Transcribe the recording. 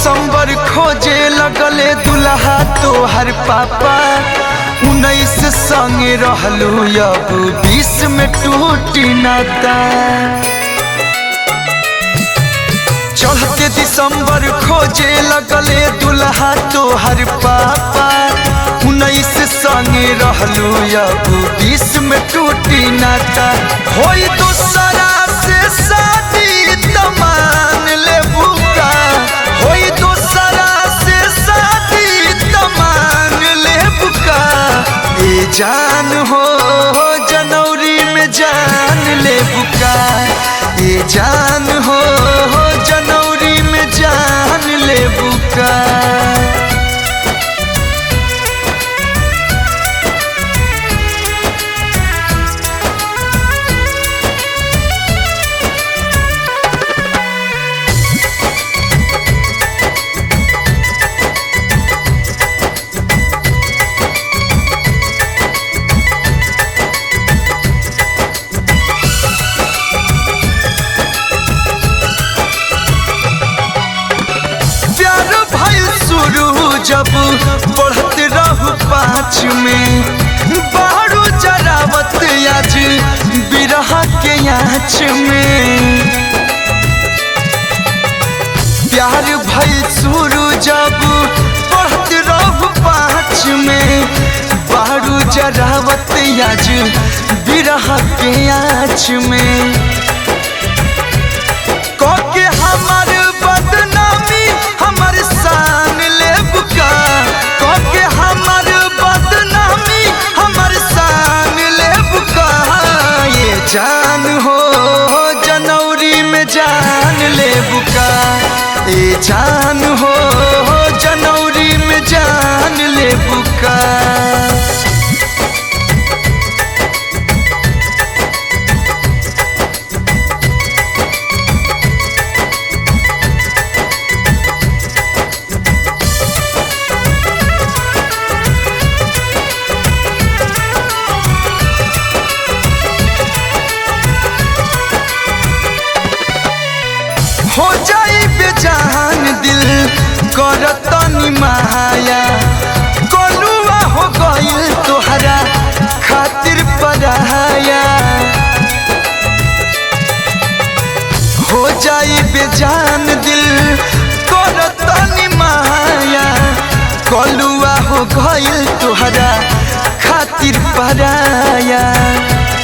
दिसंबर खोजे लगले दुल्हा तोहर पापा उन्नीस संगे रहलू अब बीस में टूटी नाता चढ़ते दिसंबर खोजे लगले दुल्हा तोहर पापा उन्नीस संगे रहलू अब बीस में टूटी नाता होई दूसरा से शादी तमान ले बुका होई दूसरा से शादी तमान ले बुका ए जान हो जनवरी में जान ले बुका ए जान हो जनवरी में जान ले बुका प्यार भइल शुरू जब बढ़त रहू पाँच में बारू जरावत आज बिरह के आँच में प्यार भइल शुरू जब बढ़त रहू पाँच में बारू जरावत आज बिरह के आँच में के हमर बदनामी हमर शान ले बुका के हमर बदनामी हमर शान ले बुका ये जान हो जनवरी में जान ले बुका ये जान हो जनवरी में जान ले बुका हो जाई बेजान दिल करतनी माया कोलुआ हो गइल तोहरा खातिर पराया हो जाई बेजान दिल करतनी माया कोलुआ हो गइल तोहरा खातिर पराया